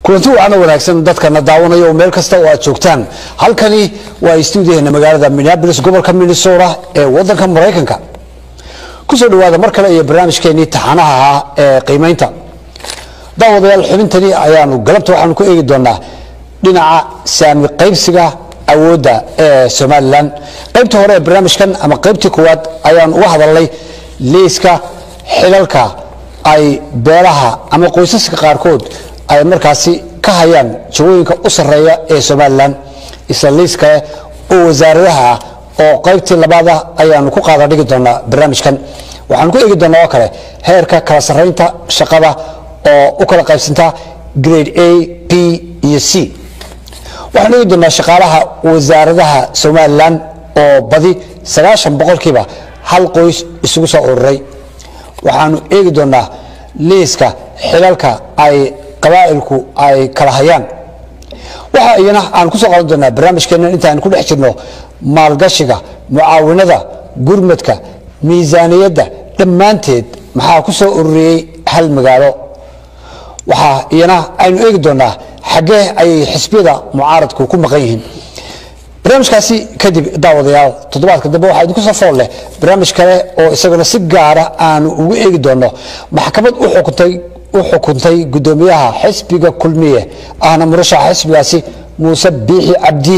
kulanti wacan oo wanaagsan dadkana daawanaya oo meel kasta oo aad joogtaan halkani waa stuudiyaheena magaalada minneabolis gobolka minnesota ee wadanka maraykanka kusoo dhawaada mar kale iyo barnaamijkeenii taxanaha ahaa ee qiimaynta daawadayaal xubintani ayaanu galabta waxaanu ku eegi doonaa dhinaca saami qaybsiga awoodda ee somalilan qaybta hore ee barnaamijkan ama qaybtii koowaad ayaan uga hadalnay liiska xilalka ay beelaha ama qoysaska qaarkood ay markaasi ka hayaan jawooyinka u sarreeya ee somalilan isla liiska oo wasaaradaha ah oo qaybtii labaada ayaanu ku qaada dhigi doonaa barnaamijkan waxaanu ku eegi doonaa oo kale heerka kala sarraynta shaqada oo u kala qaybsanta grade a b iyo c waxaanu eegi doonaa shaqaalaha wasaaradaha somalilan oo badi sagaashan boqolkiiba hal qoys isugu soo ururay waxaanu eegi doonaa liiska xilalka ay qabaa'ilku ay kala hayaan waxa iyana aan kusoo qadan doonaa barnaamijkeena intaan ku dhex jirno maalgashiga mucaawinada gurmadka miisaaniyadda dhammaanteed maxaa ku soo ururiyey hal magaalo waxaa iyana aynu eegi doonaa xaggee ayay xisbiyada mucaaradku ku maqan yihiin barnaamijkaasi kadib daawadayaal toddobaadka dambe waxaa idinku soo fool leh barnaamij kale oo isaguna si gaara aanu ugu eegi doono maxkamad u xukuntay u xukuntay guddoomiyaha xisbiga kulmiye ahna murashaxa xisbigaasi muuse biixi cabdi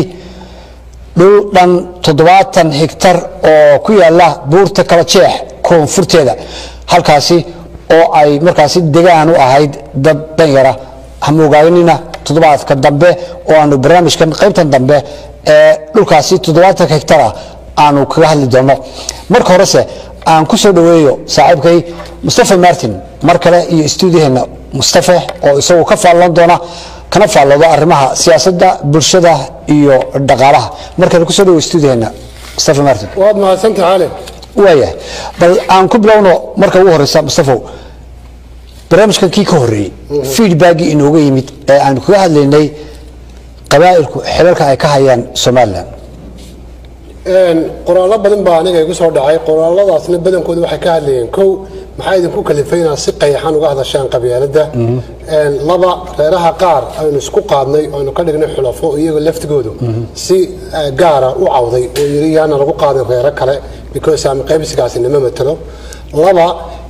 dhul dhan toddobaatan higtar oo ku yaala buurta kala jeex koonfurteeda halkaasi oo ay markaasi degaan u ahayd dad danyara hamogaagnina toddobaadka dambe oo aanu barnaamijkan qaybtan dambe ee dhulkaasi toddobaatanka higtara aanu kaga hadli doono marka horese aan ku soo dhoweeyo saaxiibkay mustafa martin mar kale iyo stuudiyaheena mustafe oo isagu ka faallan doona kana faalloodo arrimaha siyaasadda bulshada iyo dhaqaalaha mar kale kusoo dhoweyo stuudiyaheena mustafa martin waad mahadsantaha ale waayahay bal aan ku bilowno marka ugu horeysa mustafow barnaamijkan kii ka horreeyey feedbackii inooga yimid ee aanu kaga hadlaynay qabaa'ilku xilalka ay ka hayaan somalilan qoraallo badan baa aniga igu soo dhacay qoraaladaasna badankooda waxay ka hadlayeen kow maxaa idinku kalifay inaad si qayaxan uga hadashaan qabyaaladda laba reeraha qaar aynu isku qaadnay aynu ka dhignay xulafo iyaga laftigoodu si gaara u cawday oo yiri yaana lagu qaadin reero kale because ama qaybsigaasi nama matalo laba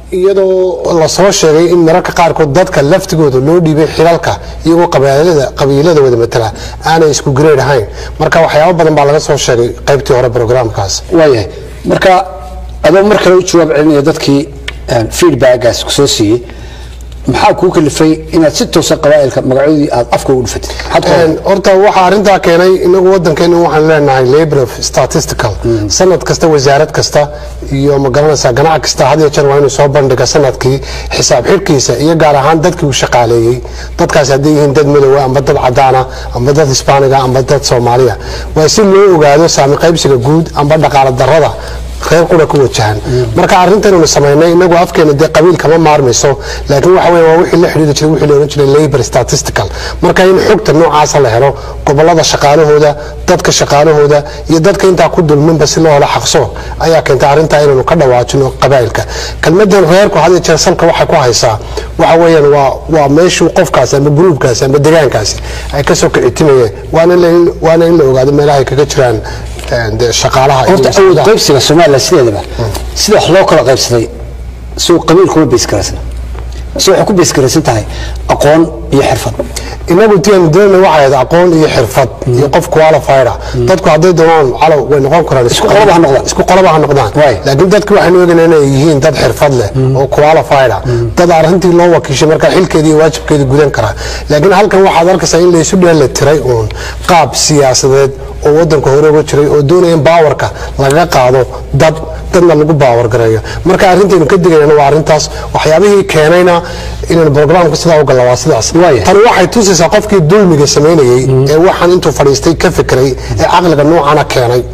iyadoo lasoo sheegay in mararka qaarkood dadka laftigooda loo dhiibay xilalka iyagoo qabiilada wada matala aanay isku gareed ahayn marka waxyaabo badan baa laga soo sheegay qaybtii hore brograamkaas waayahay marka adoo mar kale u jawaab celinaya dadkii feedbackgaas kusoo siiyey maxaa kuu kalifay inaad si toosa qabaa'ilka magacoodii aad afka ugu dhufatid horta waxaa arrintaa keenay inagu wadankeena waxaan leenahay labor of statistical sanad kasta wasaarad kasta iyo magaranaysaa ganac kasta had iyo jeer waa inuu soo bandhiga sanadkii xisaab xidhkiisa iyo gaar ahaan dadkii uu shaqaaleeyey dadkaasi hadday yihiin dad madowa amba dad cadaana amba dad hisbaaniga amba dad soomaaliya waa si loo ogaado saami qaybsiga guud amba dhaqaala darrada reer qura ku wajahan marka arrintanaynu samaynay inagu afkeena dee qabiil kama maarmayso laakiin waxa weeye waa wixii la xidhiiri jiray wixii la ohan jiray labor statistical marka in xogta noocaasa la helo gobollada shaqaalahooda dadka shaqaalahooda iyo dadka intaa ku dulminba si loo helo xaqso ayaa keentay arrintaa inaynu ka dhawaajino qabaa'ilka kelmadan reerku had iyo jeer salka waxay ku haysaa waxa weeyaan waa waa meeshuu qofkaasi ama gruubkaasi ama degaankaasi ay kasoo kicitimayeen waana in la ogaado meelaha ay kaga jiraan shaqaalaha horta awood qaybsiga somalilan sideedaba sida wax loo kala qaybsaday suu qabiil kuma beesgaraysna se waxay ku beesgaraysan tahay aqoon iyo xirfad inagu tianu doona waxay ahayd aqoon iyo xirfad iyo qof qualified ah dadku hadday doonaan calow way noqon karaan Isku qolaba ha noqdaan. isku qolaba ha noqdaan Waay. laakiin dadku waxaynu ogaynaa inay yihiin dad xirfad leh oo qualified ah dad arrintii loo wakiishay marka xilkeedii iyo waajibkeedii gudan kara laakiin halkan waxaad arkaysaa in laysu dheela tiray uun qaab siyaasadeed oo wadanka hore uga jiray oo doonaya in baawarka lagaga qaado dad dadna lagu baawar gareeyo marka arrintaynu ka digayna waa arrintaas waxyaabihii keenayna inaynu brograamka sidaa u galla waa sidaas Waaya. tani waxay tusaysaa qofkii dulmiga samaynayey ee waxaan intuu fadhiistay ka fikray ee caqliga noocana keenay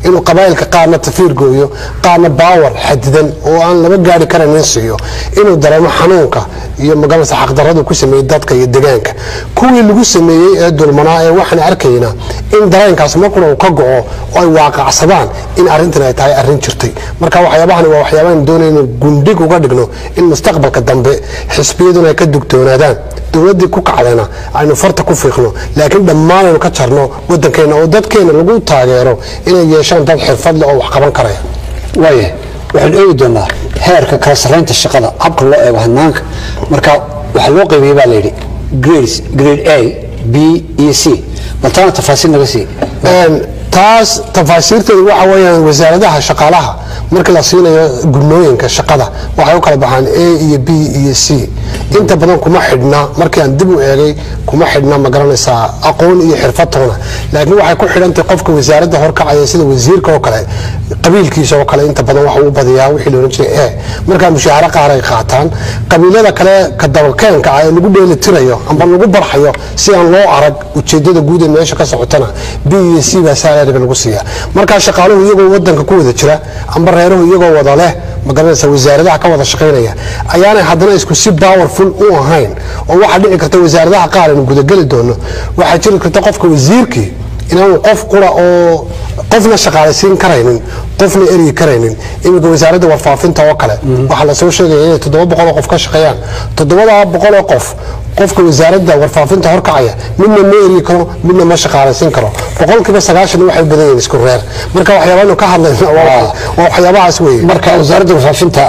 inuu qabaa'ilka qaarna tafiir gooyo qaarna baawar xadidan oo aan laba gaari karanin siiyo inuu dareemo xanuunka iyo magaranaysa xaqdaradu ku sameeyey dadka iyo degaanka kuwii lagu sameeyey ee dulmanaa ee waxaan arkayna in dareenkaas markuna uu ka go'o oo ay waaqacsadaan in arrintan ay tahay arrin jirtay marka waxyaabahani waa waxyaabahan doonayno gundhig uga dhigno in mustaqbalka dambe xisbiyaduna ay ka dugtoonaadaan dowladdii ku kacdayna aynu farta ku fiiqno laakiin dhammaan aynu ka jarno waddankeenna oo dadkeenna lagu taageero inay yeeshaan dad xirfad leh oo wax qaban karaya waaya waxaan eegi doonaa heerka kala sarraynta shaqada habka loo eego hanaanka marka waxaa loo qaybiyey baa layidhi grades grade a b iyo c baltaana tafaasiil naga sii Een, taas tafaasiirteedu waxa weeyaan wasaaradaha shaqaalaha marka la siinayo gudnooyinka shaqada waxay u kala baxaan a iyo b iyo c inta badan kuma xidhna markii aan dib u eegay kuma xidhna ma garanaysaa aqoon iyo xirfad toona laakiin waxay ku xidhantahay qofka wasaaradda horkacaya sida wasiirka oo kale qabiilkiisa oo kale inta badan waxa uu badiyaa wixii la odhan jiray e markaa mushaaharo qaar ay qaataan qabiilada kale ka dabalkeenka ah ee lagu dheeli tirayo amba lagu barxayo si aan loo arag ujeedada guud ee meesha ka socotana b iyo c baa salariga lagu siiya markaa shaqaaluhu iyagoo wadanka ku wada jira amba reeruhu iyagoo wada leh magaranaysa wasaaradaha ka wada shaqaynaya ayaanay haddana isku si powerful u ahayn oo waxaa dhici karta wasaaradaha qaar aynu gudageli doono waxaa jiri karta qofka wasiirkii inaanu qof qura oo qofna shaqaalaysiin karaynin qofna eryi karaynin iminka wasaaradda warfaafinta oo kale waxaa lasoo sheegaya inay toddoba boqoloo qof ka shaqeeyaan toddobada boqoloo qof qofka wasaaradda warfaafinta horkacaya midna ma eryi karo midna ma shaqaalaysiin karo boqolkiiba sagaashan waxay badan yihiin isku reer marka waxyaabaanu ka hadlayna waa waa waxyaabahaas weeye marka wasaaradda warfaafinta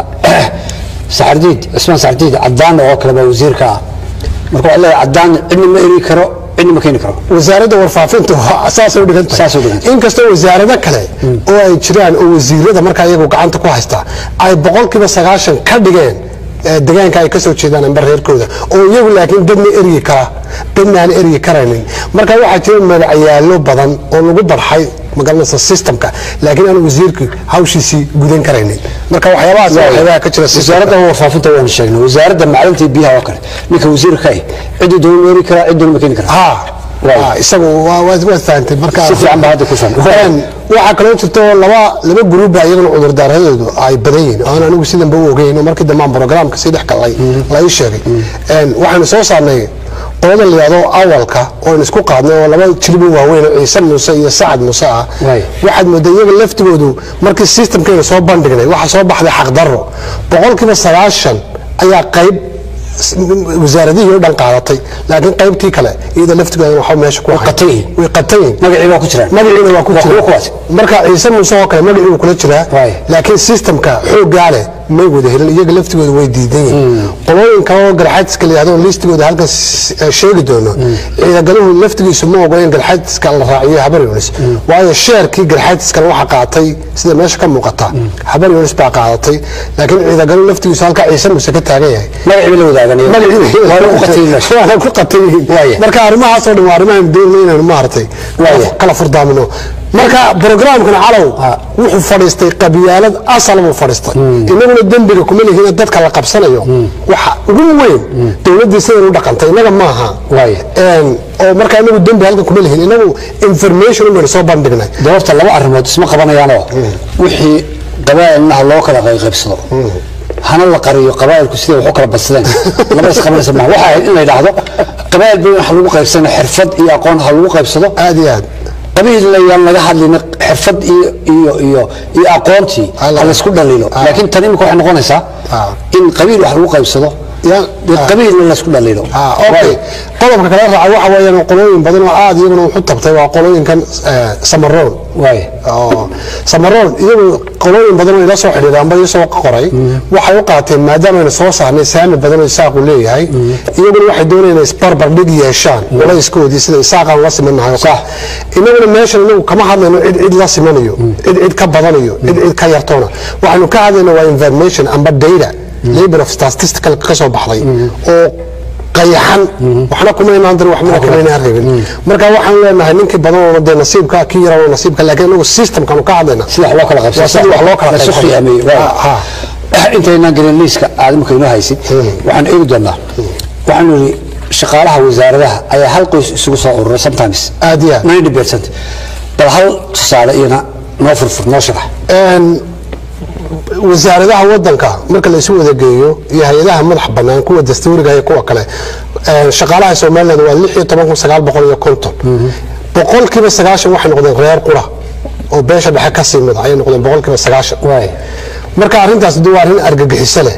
saxardiid cismaan saxardiid cadaan oo kale baa wasiirka ah marka waxaa leeyahay cadaan cidna ma eri karo cidna ma keeni karo wasaaradda warfaafinta waa- saasay u dhigan Saasay u dhigan tahay. inkastoo wasaarado kale oo ay jiraan oo wasiirada markaa iyagu gacanta ku haysta ay boqolkiiba sagaashan ka dhigeen ee degaanka ay kasoo jeedaan amba reerkooda oo iyagu laakiin dadna eryi kara dadna aan eryi karaynin marka waxaa jira magacyaalo badan oo lagu barxay magaranaysa systemka laakiin aan wasiirku hawshiisii gudan karaynin marka waxyaabahaas waa waxyaabaha ka jira systemka. wasaaradda warfaafinta waan sheegnay wasaaradda macdanta iyo biyaha oo kale ninka wasiirka ah cidii doona ma eri karaa cidina ma keeni karaa ha Waaw. ha, isagu waa- waad waad fahantay marka Si fiican baa hadda ku fahmay. Een, waxaa kaloo jirta oo laba laba gruuba iyagana cudurdaaradoodu ay badan yihiin oo aan anigu sidanba u ogeyn oo markii dambe aan programka sii dhex galay la ii sheegay Een, waxaanu soo saarnay qolada la yidhahdo awalka oo aan isku qaadnay oo laba jilbi waaweyn oo ciise muuse iyo sacad muuse ah Waay. waxaad moodaa iyaga laftigoodu markii systemkeena soo bandhignay waxaa soo baxday xaqdarro boqolkiiba sagaashan ayaa qayb wasaaradihii oo dhan qaadatay laakiin qaybtii kale iyada laftigooda waxba meesha ku ahayd. qatan yihiin. way qatan yihiin magacii baa ku jiraan magaciina waa ku Waa jira kuwa kuwaas. marka ciise muuse oo kale magacii wuu kula jiraa Waay. laakiin systemka xooggaa leh may wada helin iyaga laftigooda way diidan yihiin qolooyin kale oo garxaadiska la yihahdo listigooda halkan s- eh, sheegi doono ciidagaluhu laftigiisu ma ogola in garxaadiska la raaciyo habar yunis waayo sheerkii garxaadiskana waxaa qaatay sida meesha ka muuqata habar yunis baa qaadatay laakiin ciidagaluhu laftigiisu halka ciise muuse ka taagan yahay magacii ba la wadaagan waana ku qatan yihiin meesha. waana ku qatan yihiin Waaya. marka arrimahaasoo dhan waa arrimahan doonayno inaynu maaragtay Waaya. kala furdaamino marka programkan calow wuxuu fadhiistay qabyaalad asal buu fadhiistay inaguna dembiga kuma lihiin dadka la qabsanayo waxa ugu weyn dowladdii sidan u dhaqantay inaga maaha Waaya. Een, oo marka inagu dembi halkan kuma lihiin inagu information baynu soo bandhignay doorta laba arrimood isma qabanayaanoo wixii qabaa'ilnaha loo kala qaybqaybsado hana la qariyo qabaa'ilku siday wax u kala badsadeen laba isqabanaysa maaha waxaa ahayd in la yidhaahdo qabaa'il bay wax lagu qaybsana xirfad iyo aqoon ha lagu qaybsado aad iyo aad qabiil ayaan laga hadlin xirfad iyo iyo iyo iyo aqoontii Alla. ha laysku dhaliilo Ah. laakiin tan imika waxay noqonaysaa Ah. in qabiil wax lagu qaybsado Ya. dee Ah. qabiilna laysku dhaliilo Ah, okay qodobka kale raaca waxa weeyaan qolooyin badan oo aad iyaguna wuxu tabtay waa qolooyinkan eh, samaroon waay oo samaroon iyagu qolooyin badan oo ila soo xidhiidha amba ila soo qoray waxay u qaateen maadaama aynu soo saarnay saami badan oo isaaqu leeyahay iyaguna waxay doonayaan inay isbarbar dhig yeeshaan culayskoodii sida isaaqaan la simanahay oo kale inaguna meeshan inagu kama hadlayno cid cid la simanayo cid cid ka badanayo cid cid ka yartoona waxaynu ka hadlayno waa information amba data labor of statistical ka soo baxday oo qayaxan waxna kuma inaan dirin waxmana kama inaan reebin marka waxaan leenahay ninkii badan oo dee nasiibka kii yaraa oo nasiibka laakiin inagu systemkanu ka hadlayna sida wax loo kala qaybsado Waa sidii wax loo kala la isu qaybsado. khiyaameeyey waay. Ha, intaynaan gelin liiska aad imika inoo haysid waxaan eegi doonaa waxaanu yidhi shaqaalaha wasaaradaha ayaa hal qoys isugu soo urura sometimes aad iyo aad 90% bal hal tusaale iyana noo furfur noo sharax Een, wasaaradaha wadanka marka la isu wada geeyo iyo hay-adaha madax bannaan kuwa dastuuriga iyo kuwa kale een, shaqaalaha somaliland waa lix iyo toban kun sagaal boqol iyo konton boqolkiiba sagaashan waxay noqdeen reer qura oo beesha dhexe ka sii mid ayay noqdeen boqolkiiba sagaashan waay marka arrintaas de waa arrin argagixiso leh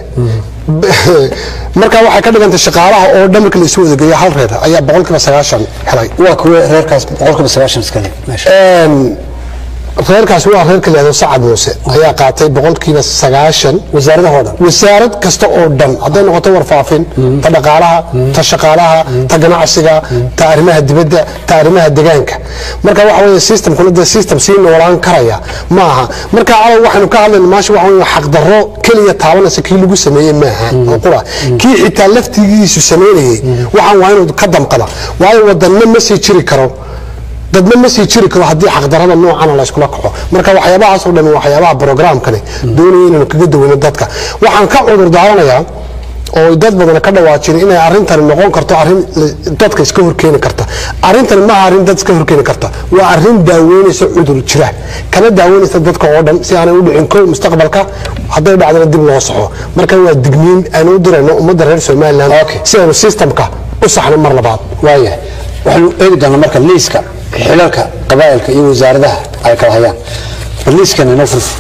marka waxay ka dhigantay shaqaalaha oo dhan marka la isu wada geeyo hal reer ayaa boqolkiiba sagaashan helay waa kuwa reerkaas boqolkiiba sagaashan iskale meesha Een, reerkaas waa reerka la yihahdo sacad muuse ayaa qaatay boqolkiiba sagaashan wasaaradahoo dhan wasaarad kasta oo dhan hadday noqoto warfaafin ta dhaqaalaha ta shaqaalaha ta ganacsiga ta arrimaha dibadda ta arrimaha degaanka marka waxa weeye systemkuna dee system sii noolaan karaya ma aha marka calow waxaynu ka hadlayna maasha waxa weeye xaqdarro keliya taabanaysa kii lagu sameeyey maaha oo qura kii xitaa laftigiisu sameynayey waxaan waa inuu ka damqada waayo wadanna ma sii jiri karo dadna ma sii jiri karo haddii xaqdarada noocana la iskula kaco marka waxyaabahaas oo dhan waxyaabaha programkani doonaya inaynu kaga daweyno dadka waxaan ka cudur daaranayaa oo dad badan ka dhawaajin inay arrintani noqon karto arrin dadka iska horkeeni karta arrintani maaha arrin dad iska horkeeni karta waa arrin daaweynaysa cudur jira kana daaweynaysa dadka oo dhan si aanay u dhicin kow mustaqbalka hadday dhacdana dib loo soxo marka waa digniin aanu u dirayno ummadda reer somaliland Okay. si aanu systemka u saxno mar labaad waayahay waxaanu eegi doonaa marka liiska xilalka qabaa'ilka iyo wasaaradaha ay kala hayaan bal liiskana inoo furfur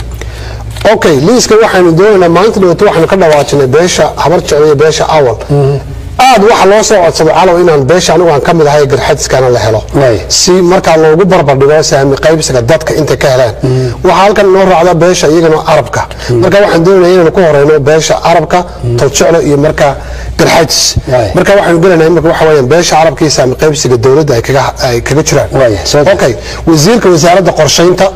okay liiska waxaanu doonaynaa maalinta dhawaato waxaanu ka dhawaajinay beesha habar jecel iyo beesha awal aad waxa loo soo codsado calow inaan beesha anigu aan ka mid ahay garxadiskana la helo Waay. si markaa loogu barbardhigo saami qaybsiga dadka intay ka helaan waxaa halkan noo raacda beesha iyagana arabka marka waxaan doonaya inaanu ku horeyno beesha arabka tolceclo iyo markaa garxadis Waay. marka waxaanu gelanaa imika waxa weeyaan beesha arabka iyo saami qaybsiga dowladda ay kaga ay kaga jiraan Waay, soo daa. okay wasiirka wasaaradda qorsheynta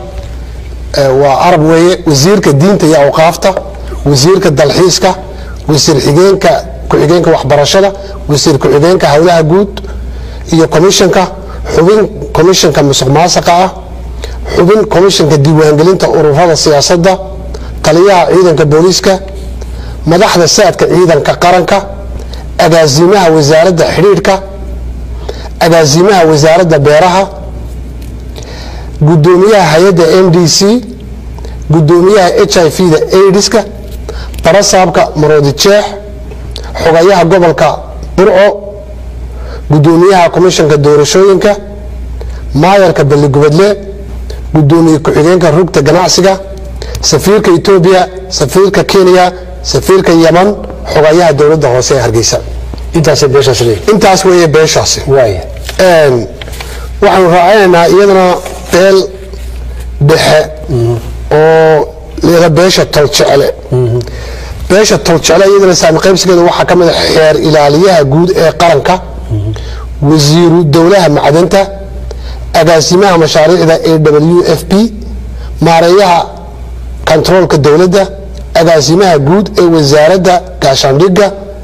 ee, waa arab weeye wasiirka diinta iyo awqaafta wasiirka dalxiiska wasiir xigeenka ku-xigeenka waxbarashada wasiir ku-xigeenka howlaha guud iyo komishanka xubin komishanka musuq maasaqa ah xubin komishanka diiwaangelinta ururada siyaasadda taliyaha ciidanka booliiska madaxda saadka ciidanka qaranka agaasimaha wasaaradda xidhiidhka agaasimaha wasaaradda beeraha gudoomiyaha hay-adda n d c gudoomiyaha h i v da aidiska barasaabka maroodi jeex xogayaha gobolka burco gudoomiyaha komishanka doorashooyinka maayarka balligubadle gudoomiye ku-xigeenka rugta ganacsiga safiirka etoobiya safiirka kenya safiirka yaman xogayaha dowladda hoose ee hargeysa intaasay beeshaas leeyihin intaas weeye beeshaasi waaya Een, waxaanu raacinaynaa iyadana beel dhexe oo leeda beesha toljecle beesha toljecle iyadana saami qaybsigeeda waxaa ka mid a xeer ilaaliyaha guud ee qaranka wasiiru dowlaha macdanta agaasimaha mashaariicda a w f p maareeyaha kontaroolka dowladda agaasimaha guud ee wasaaradda gaashaandhigga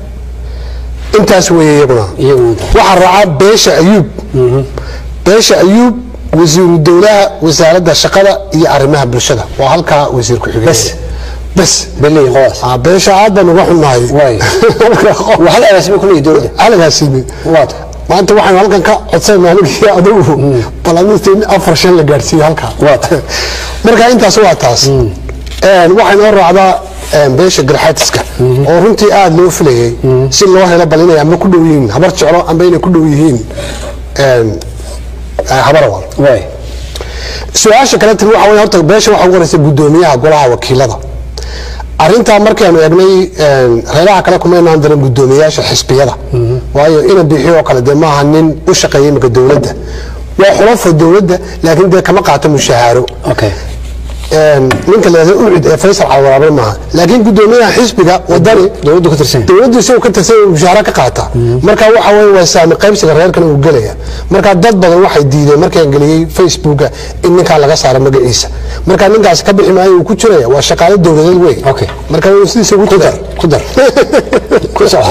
intaas weeye iyaguna iyaguna intaas. waxaa raacaa beesha ayuub beesha ayuub wasiiru dowlaha wasaaradda shaqada iyo arrimaha bulshada waa halkaa wasiir ku-xigeen Bas. bas bay leeyihin qoladaas Ah, beesha aad baan uga xunnahay waaya waa hal agaasimo ku leeyihin dowladda alagaasiime waata maanta waxaanu halkan ka codsanayna anigii adigu balamista in afar shan la gaadhsiiyo halkaa Waata. marka intaas waa taas Een, waxay noo raacdaa een, beesha garxaatiska oo runtii aada loo filayay si loo helo bal inay ama ku dhow yihiin habar jeclo amba inay ku dhow yihiin een, eh, habarawal waaya su-aasha kale timi waxa wey horta beesha waxa ugu horeysa gudoomiyaha golaha wakiilada arintaa markaanu egnay een, reeraha kale kumaynaan darin gudoomiyayaasha xisbiyada waayo ina bixiyo oo kale dee maaha nin u shaqeeya imika dowladda waa xulafo dowladda laakiin dee kama qaato mushahaaro okay Een, ninka la yidhahdo ucid ee faysal calwaraabe maaha laakiin gudoomiyaha xisbiga wadani dowladdu ka tirsan yahay. dowladdu isagoo ka tirsan yahay mushaara ka qaata marka waxa weye waa saami qaybsiga reerkan uu gelaya marka dad badan waxay diideen markaan geliyey facebooka in ninkaa laga saaro magaciisa marka ninkaas ka bixi maayo uu ku jiraya waa shaqaale dowladeed wey Okay. marka waa sidiisa ugu ku dar ku dar ku soco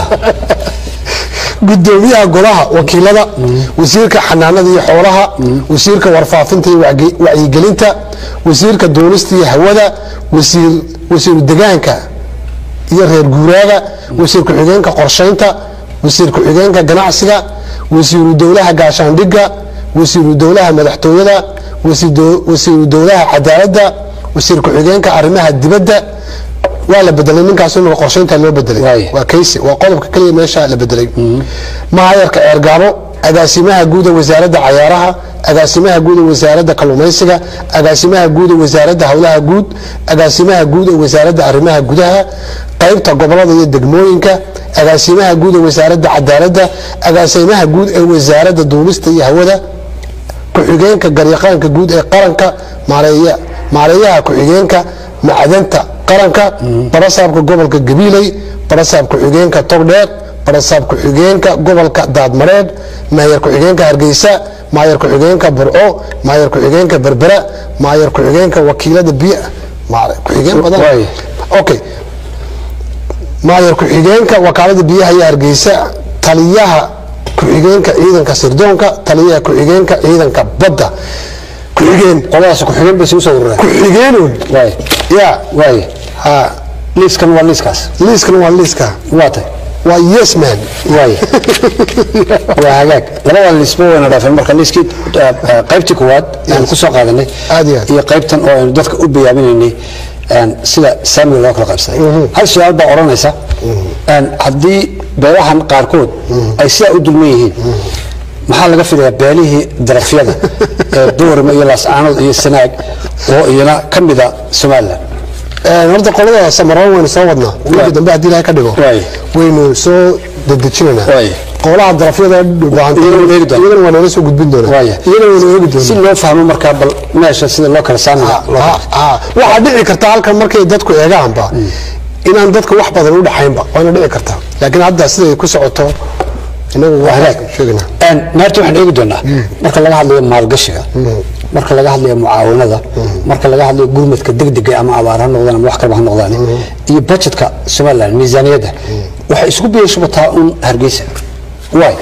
gudoomiyaha golaha wakiilada wasiirka xanaanada iyo xoolaha wasiirka warfaafinta iyo wacyi- wacyigelinta wasiirka duulista iyo hawada wasiir wasiiru degaanka iyo reer guuraaga wasiir ku-xigeenka qorsheynta wasiir ku-xigeenka ganacsiga wasiiru dowlaha gaashaandhigga wasiiru dowlaha madaxtooyada wasiiru dowlaha cadaaladda wasiir ku-xigeenka arrimaha dibadda waa la bedelay ninkaas in qorshaynta loo bedelay waa kaysi waa qodobka keliya meesha la bedelay mahayarka ceergaabo agaasimaha guuda wasaaradda cayaaraha agaasimaha guuda wasaaradda kalluumaysiga agaasimaha guuda wasaaradda howlaha guud agaasimaha guuda wasaaradda arrimaha gudaha qaybta gobolada iyo degmooyinka agaasimaha guuda wasaaradda cadaaladda agaasimaha guud ee wasaaradda duulista iyo hawada ku-xigeenka garyaqaanka guud ee qaranka maareeyaha ku-xigeenka macdanta qaranka barasaabka gobolka gabiiley barasaab ku-xigeenka togdheer barasaab ku-xigeenka gobolka daadmareed maayar ku-xigeenka hargeysa maayar ku-xigeenka burco maayar ku-xigeenka berbera maayar ku-xigeenka wakiilada biy ku-xigeen badan okay maayar ku-xigeenka wakaalada biyaha iyo hargeysa taliyaha ku-xigeenka ciidanka sirdoonka taliyaha ku-xigeenka ciidanka badda ku-xigeen qoladaas ku-xigeen bay isugu soo urureen ku-xigeenun waay ya waay ha liiskan waa liiskaas liiskan waa liiska waa tay waa yes man waay waa hagaag labada liisba wayna dhaafeen marka liiskii qaybtii koowaad aan ku soo qaadanay Aad iyo aad. iyo qaybtan oo aynu dadka u bayaaminaynay sida saamiga loo kala qaybsaday hal su-aal baa odhanaysa haddii beelahan qaarkood ay sidaa u dulman yihiin maxaa laga filayaa beelihii darafyada ee boorima iyo laascaanood iyo sanaag oo iyana ka mida somalilan horta qolada samaroon waynu soo wadnaa wiilka dambe haddii ilahay ka dhigo Waay. waynu soo dedejinaynaa Waay. qolaha darafyada dhulbaantay Iyagana waynu eegi doonaa. iyagana waa noola soo gudbin doonaa Waaya. iyagana waynu eegi si doonaa loo fahmo markaa bal meesha sida loo kala saami lahaa loo Ha, ha. waxaa dhici karta halkan markay dadku eegaanba inaan dadka wax badan u dhaxaynba waana dhici kartaa laakiin hadda siday ku socoto inagu waa hagaag sheegnaa naarta waxaan eegi doonaa marka laga hadlayo maalgashiga marka laga hadlayo mucaawanada marka laga hadlayo gurmadka degdega ama abaar ha noqdaan ama wax kaleba ha noqdaan iyo budgetka somaliland miisaaniyadda waxay isku biyashubataa un hargeysa waay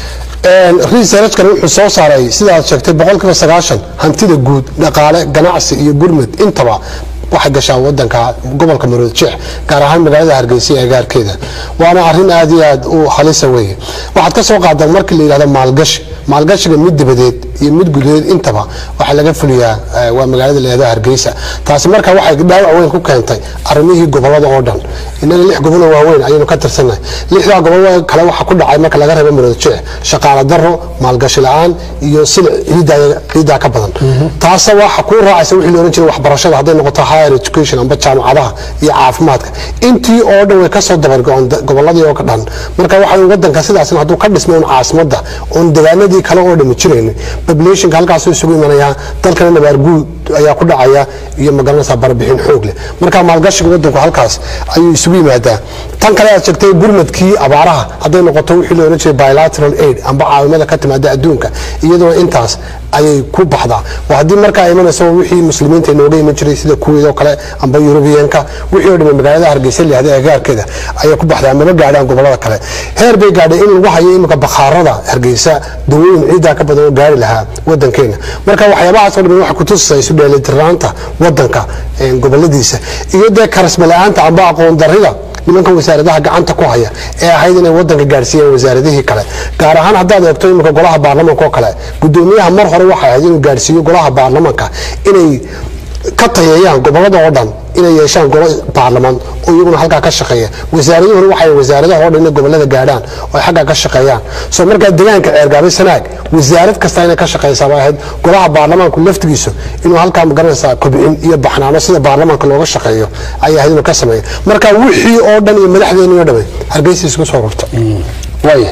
researchkan wuxuu soo saaray sidaad sheegtay boqolkiiba sagaashan hantida guud dhaqaale ganacsi iyo gurmad intaba waxay gashaa wadanka gobolka marood jeex gaar ahaan magaalada hargeysa ee agaarkeeda waana arin aad iyo aad u halisa weeye waxaad ka soo qaadaa markii la yidhahdo maalgashi maalgashiga mid dibadeed iyo mid gudaheed intaba waxaa laga fuliyaa eh, waa magaalada la yidhahdo hargeysa taasi marka waxay dhaawac weyn ku keentay arrimihii gobolada oo dhan innaga lix gobol oo waaweyn ayaynu ka tirsannahay lixdaa gobol kale waxaa ku dhacay marka laga reebo marood jeex shaqaale daro maalgashi la-aan iyo silic ciiddaa ciiddaa ka badan taasa waxa ku raacaysa wixii la ohan jiray waxbarashada hadday noqoto higher education amba jaamacadaha iyo caafimaadka intii oo dhan way kasoo dabargo-on da- goboladii oo ka dhan marka waxa wadanka sidaasna hadduu ka dhismay un caasimadda oon degaanadii kale oo dhami jiraynin populationka halkaasuu isugu imanayaa dalkana nabaarguud ayaa ku dhacaya iyo magaranaysaa barbixin xoog leh marka maalgashiga wadanku halkaas ayuu isugu yimaadaa tan kale aad sheegtay gurmadkii abaaraha hadday noqoto wixii la ohan jiray bilateral aid amba caawimada ka timaada adduunka iyadoo intaas ayay ku baxdaa waa haddii markaa imanayso wixii muslimiinta inooga iman jiray sida kuweed oo kale amba yurubiyanka wixii oo dhamay magaalada hargeysa lihada agaarkeeda ayay ku baxdaa maba gaadhaan gobolada kale heer bay gaadhay in lagu hayo iminka bakhaarada hargeysa dawooyin ciiddaa ka badan oo gaari lahaa wadankeena marka waxyaabahaas oo dhan waxay kutusaysaa isu dheelitirnaanta wadanka eh, goboladiisa iyo dee karasma la-aanta amba aqoon darrida nimanka wasaaradaha gacanta ku haya ee ahayd inay wadanka gaadhsiiyeen wasaaradihii kale gaar ahaan haddaad eegto iminka golaha baarlamanka oo kale gudoomiyaha mar hore waxay ahayd inuu gaadhsiiyo golaha baarlamanka inay ka tayeeyaan gobolada oo dhan inay yeeshaan golo baarlamaan oo iyaguna halkaa ka shaqeeya wasaaraduhuna waxay wasaaradaha oo dhan inay gobolada gaadhaan oo ay xaggaa ka shaqeeyaan soo markaa degaanka ceergaabay sanaag wasaarad kasta inay ka shaqeysaa bay ahayd golaha baarlamaanku laftigiisu inuu halkaa magaranaysaa kobcin iyo baxnaano sida baarlamaanka looga shaqeeyo ayay ahayd inuu ka sameeyo marka wixii oo dhan iyo madaxdeeni oo dhamay hargeysa isku soo rurta waaya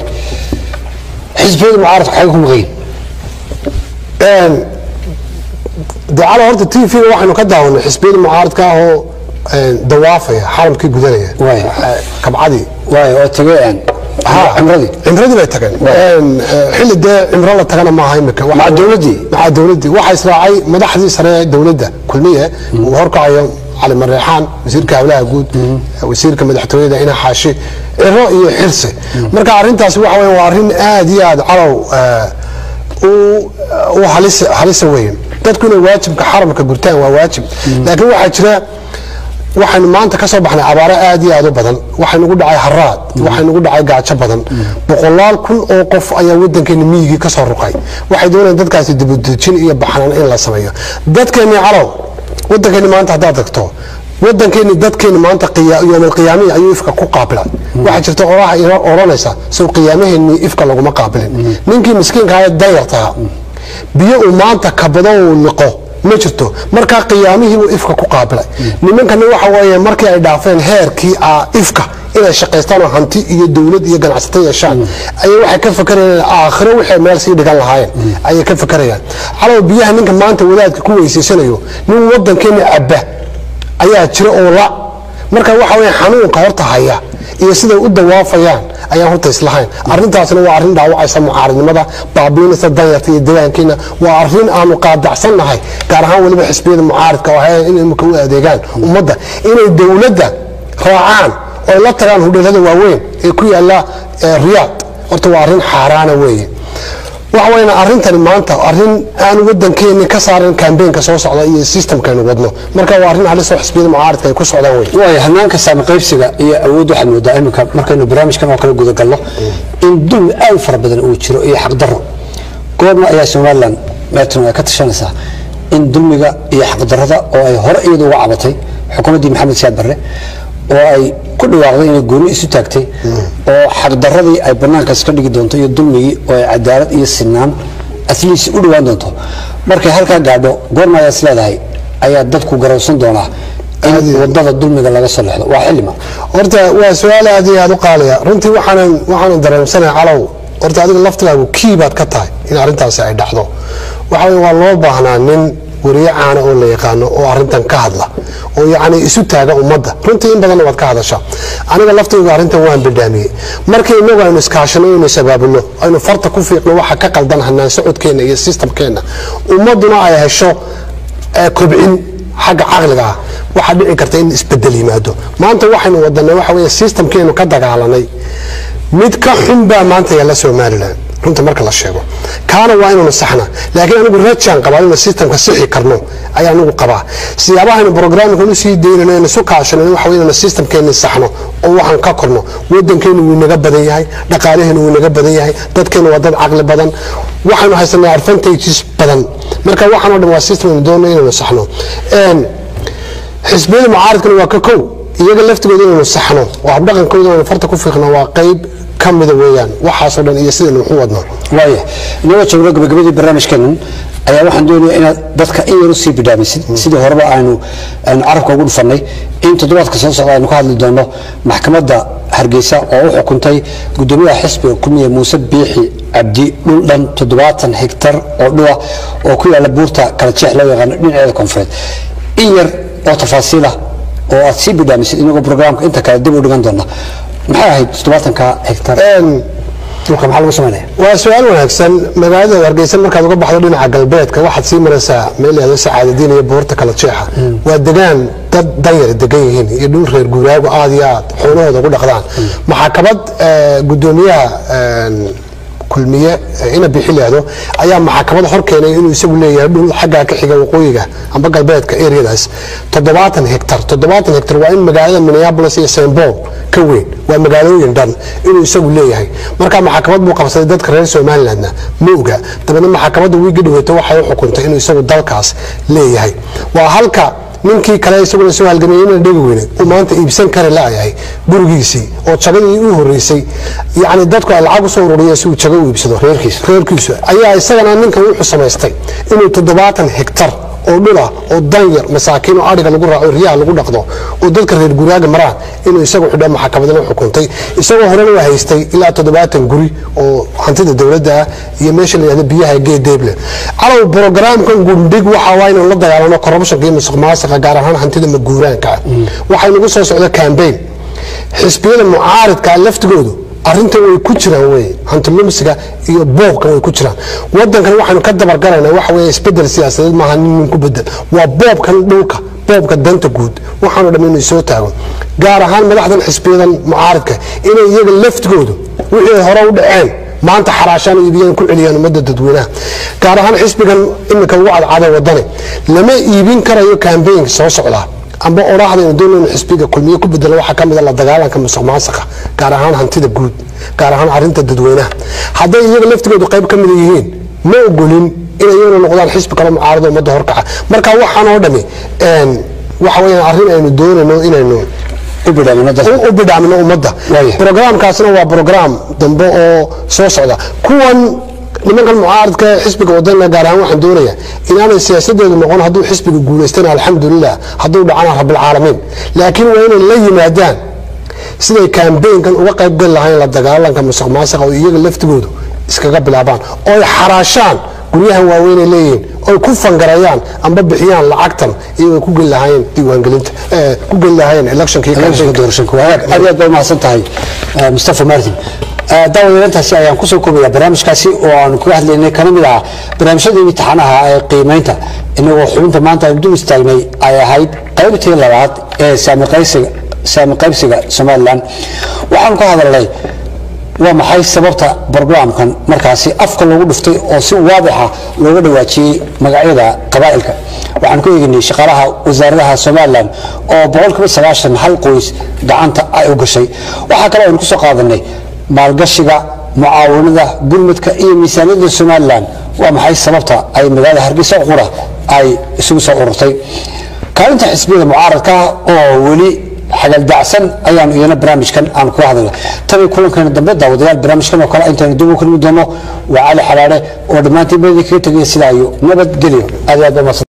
xisbiyada mucaaradku xagga ku maqayin dacala horta t v-ga waxaynu ka daawanay xisbiyada mucaaradka ah oo dawaafaya xaramkii gudanaya Waay. Eh, kabcadii waaya oo tagay cimradii cimradii bay tageen Een, eh, xilli dee cimro la tagana maaha imika Waxa- Maca dowladdii? maca dowladdii waxaa israacay madaxdii sare ee dowladda kulmiye uu horkacayo cali mareexaan wasiirka hawlaha guud wasiirka madaxtooyada ina xaashi ciro iyo xirse marka arrintaasi waxa weeye waa arrin aad iyo aad calow eh, u u halisa halisa weyn dadku inay waajibka xaramka gurtaan waa waajib laakiin waxaa jira waxaynu maanta ka soo baxnay abaaro aad iyo aad u badan waxaynugu dhacay haraad waxaynugu dhacay gaajo badan boqolaal kun oo qof ayaa wadankeena miyigii ka soo ruqay waxay doonayaan dadkaasi dibadejin iyo baxnaan in la sameeyo dadkeennii calow wadankeeni maanta haddaad tagto wadankeeni dadkeeni maanta yoomalqiyaamihi ayuu ifka ku qaabilay waxaa jirta oraha odhanaysa sow qiyaamaheenii ifka laguma qaabilin ninkii miskiinka ahae dayartaha biyo uu maanta kabado uu liqo ma jirto markaa qiyaamihiibuu ifka ku qaabilay nimankana waxa weeye markii ay dhaafeen heerkii ah ifka inay shaqaystaan oo hanti iyo dowlad iyo ganacsato yeeshaan ayay waxay ka fakarayaan aakhiro waxay meel sii dhigan lahaayeen ayay ka fakarayaan calow biyaha ninka maanta wadaadka ku weysaysanayo nin wadankeena cabba ayaa jira oo la marka waxa weeye xanuunka horta haya iyo siday u dawaafayaan ayaan horta islahayn arrintaasna waa arrin dhaawacaysa mucaaradnimada baabiinaysa danyarta iyo deegaankiina waa arrin aanu qaadacsannahay gaar ahaan weliba xisbiyada mucaaridka oo hayan in imika u adeegaan ummadda inay dowladda raacaan oo la tagaan hudheelada waaweyn ee ku yaalla riyaad horta waa arrin xaaraana weeye waxa weyna arrintani maanta arrin aan wadankeeni ka saaran kambeynka soo socda iyo systemkaynu wadno marka waa arrin halisoo xisbiyada mucaaridka ay ku socdaan wey waaya hanaanka saami qaybsiga iyo awood waxaad moodaa iminka markaynu barnaamijkan oo kale gudagalno in dulmi aad u fara badan uu jiro iyo xaqdarro goorma ayaa somalilan meetano ay ka tashanaysaa in dulmiga iyo xaqdarrada oo ay hore iyadu uga cabatay xukuumaddii maxamed siyaad barre oo ay ku dhawaaqday inay gooni isu taagtay oo xaqdaradii ay banaankaas ka dhigi doonto iyo dulmigii oo ay cadaalad iyo sinaan asliis u dhawaan doonto markay halkaa gaadho goorma ayaa is leedahay ayaa dadku garowsan doonaa in wadada dulmiga laga soo lexdo waa xilima horta waa su-aal aad iyo aad u qaaliya runtii waxaanan waxaanan dareemsanay calow horta adiga laftigaagu kii baad ka tahay in arrintaasi ay dhacdo waxa weye waa loo baahnaa nin wariye caana oo la yaqaano oo arintan ka hadla oo yacni isu taaga ummadda runtii in badanna waad ka hadashaa aniga laftaydu arrintan waan badhaamiyey markii inagu aynu iskaashano aynu isabaabulo aynu farta ku fiiqno waxa ka qaldan hanaan socodkeenna iyo sistamkeenna ummadduna ay hesho kobcin xagga caqliga ah waxaa dhici karta in isbedel yimaado maanta waxaynu wadanay waxa weeye sistamkeenu ka dagaalanay mid ka xun baa maanta yaalla somalilan runta marka la sheego kaana waa inaynu saxna laakiin anigu rajaan qabaa inaynu sistamka sixi karno ayaa anigu qabaa siyaabahaynu brograamka u sii daynano aynu isu kaashano waxa wey inaynu sistamkeenni saxno oo waxaan ka korno wadankeenu wuu naga badan yahay dhaqaalaheenu wuu naga badan yahay dadkeenu waa dad caqli badan waxaynu haysanaa advantages badan marka waxaan o dhan waa system aynu doonno inaynu saxno xisbiyada mucaaridkana waa ka kow iyaga laftigooda inaynu saxno oo habdhaqankooda inaynu farta ku fiiqno waa qayb ka mida weeyaan waxaasoo dhan iyo sidaynu waxu wadno waaya inagoo joogno gabagabadii barnaamijkeenan ayaa waxaan doonaya inaad dadka in yar usii bidhaamisid sidii horeba aynu aynu carabka ugu dhufannay in toddobaadka soo socda aynu ka hadli doono maxkamadda hargeysa oo u xukuntay guddoomiyaha xisbiga kulmiya muuse biixi cabdi dhul dhan toddobaatan hektar oo dhula oo ku yaalla buurta kala jeex loo yaqaano dhinaceeda koonfureed in yar oo tafaasiilah oo aad sii bidhaamisid inagoo brograamka inta kale dib u dhigan doona maxay ahayd toddobaatanka hektar dhulka maxaa lagu samaynaya waa su-aal wanaagsan magaalada hargeysa markaad uga baxdo dhinaca galbeedka waxaad sii maraysaa meel aado sacaadadiin iyo buurta kala jeexa waa degaan dad danyar degan yihiin iyo dhul reer guuraagu aad iyo aad xoolahooda ugu dhaqdaan maxakamad gudoomiyaha kulmiye ina bixileado ayaa maxakamad hor keenay inuu isagu leeyahay dhul xaggaa ka xiga waqooyiga amba galbeedka areadaas toddobaatan hektar toddobaatan hektar waa in magaalada minneapolis iyo st paul ka weyn waa magaalooyin dhan inuu isagu leeyahay marka maxakamad buu qabsaday dadka reer somalilandna ma oga dabeedna maxakamadda wiigi dhaweyto waxay u xukuntay inuu isagu dalkaas leeyahay waa halka ninkii kale isaguna soo halgamay ina dhegi weyne uu maanta iibsan kari laayahay gurigiisii oo jagadii u horeysay yani dadku ay lacag usoo ururiya si uu jago u iibsado reerkiisu ayaa isagana ninkan wuxuu samaystay inuu toddobaatan hektar oo dhula oo danyar masaakiin oo adhiga lagu raaco riyaha lagu dhaqdo oo dadka reer guraaga maraan inuu isagu xidho maxakamadna xukuntay isagoo horena waa haystay ilaa toddobaatan guri oo hantida dowladda ah iyo meesha la yihahdo biyaha geedeeble calow brogramkan gundhig waxa waa inuu la dagaalano corruptionka iyo musuq maasuqa gaar ahaan hantida maguuraanka ah waxaa inagu soo socda cambaign xisbiyada mucaaridka laftigoodu arrintan way ku jiraan wey hantilumsiga iyo boobkan way ku jiraan wadankan waxaanu ka dabargalaynaa waxa wey isbedel siyaasadeed maaha nin nin ku bedel waa boobkan dhulka boobka danta guud waxaanu dham inuu soo taago gaar ahaan madaxdan xisbiyadan mucaaridka inay iyaga laftigoodu wixii hore u dhaceen maanta xaraashaan iibiyaan ku celiyaan ummadda dadweynaha gaar ahaan xisbigan imika ugu cadcada wadane lama iibin karayo kambaynka soo socdaa amba oraahda aynu doonayno xisbiga kulmiye ku bedelo waxaa ka mid a la dagaalanka musuq maasuqa gaar ahaan hantida guud gaar ahaan arrinta dadweynaha hadday iyaga laftigoodu qayb ka mida yihiin ma ogolin inay iyaguna noqdaan xisbi kale mucaarado ummadda horkaca marka waxaan oo dhami een, waxa weeyaan arrin aynu doonayno inaynu u bidhaamino dadka u bidhaamino ummadda Waaya. brograamkaasna waa brograam dambe oo soo socda kuwan nimankan mucaaradka ee xisbiga wadana gaar ahaan waxaan doonayaa inaanay siyaasadeedu noqon hadduu xisbiga guulaystana alxamdulilah hadduu dhacana rabilcaalamiin laakiin waa inay la yimaadaan siday kambeynkan uga qayb gali lahayn la dagaalanka musuq maasuqa oo iyaga laftigoodu iskaga bilaabaan oo ay xaraashaan guryahan waaweynay leeyihiin oy ku fangarayaan amba bixiyaan lacagtan iyagoo ku geli lahaayeen diiwaangelinta eh, ku geli lahaayeen electionka iyo election campaignka. doorashooyinka waa aad aad iyo aad bay umahadsan tahay eh, mustafa martin Eh, daawadeelantaasi ayaan kusoo koobaya barnaamijkaasi oo aanu kaga hadlaynay kana mid ah barnaamijyadii imtixaanaha ee qiimaynta inagoo xubinta maanta aynu dul istaagnay ay ahayd qaybtii labaad ee saami qaysiga saami qaybsiga somalilan waxaanu ka hadalnay waa maxay sababta brograamkan markaasi afka loogu dhuftay oo si waadixa looga dhawaajiyey magacyada qabaa'ilka waxaan ku eegnay shaqaalaha wasaaradaha somalilan oo boqolkiiba sagaashan hal qoys gacanta ay u gashay waxaa kale aynu kusoo qaadanay maalgashiga mucaawanada gurmadka iyo miisaaniyadda somalilan waa maxay sababta ay magaalada hargeysa qura ay isugu soo ururtay kaalinta xisbiyada mucaaradka ah oo weli xagaldacsan ayaanu iyana barnaamijkan aan kuga hadalna tabii kulankeena dambe daawadayaal barnaamijkan oo kale intaynu dib u kulmi doono waa cali xalaare oo dhammaantiin badii kaga tegaya sidaa iyo nabadgelyo aad iyo aad baa mahadsan